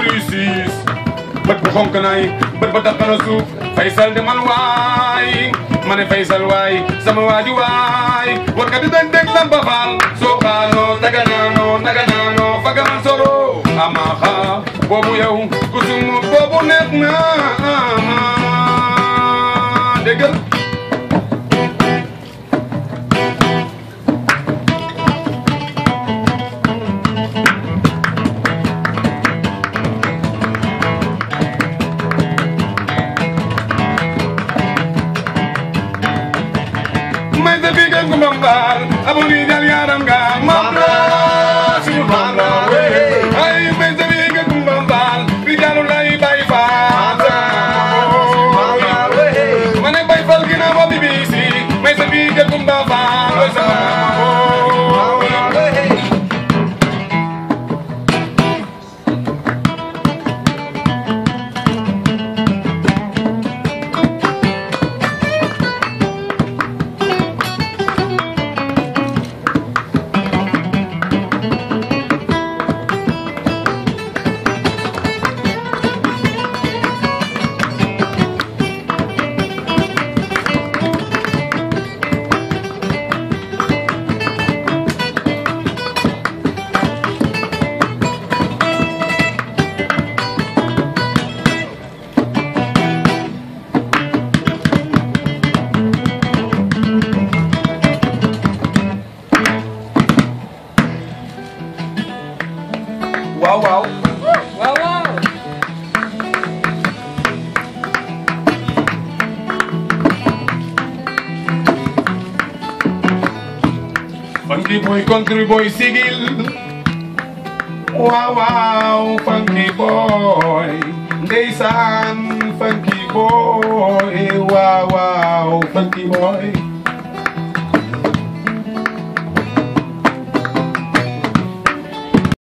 luy siis bët bu xonk naay bët ba tax na suuf faysal di man waay ma ne faysal waay sama waaji waay war ka di dañ deg samba faal soo xaanoo daganaanoo daganaanoo faga man soro ama xa boobu yow ku sumu boobu neex na déggal may sa bigal ko mbambal abo ni jal yaram nga mam la suñu mam la wey ay may sa bigal ko mbambal bi jalu lay bay faata ma ne bay fal gina bo bibisi may sa bigal ko mbambal oy sa waaw waaw waaw waaw Funky boy, country boy, sigil. Wow, wow, funky boy. Ndeysaan, funky boy. Wow, wow, funky boy.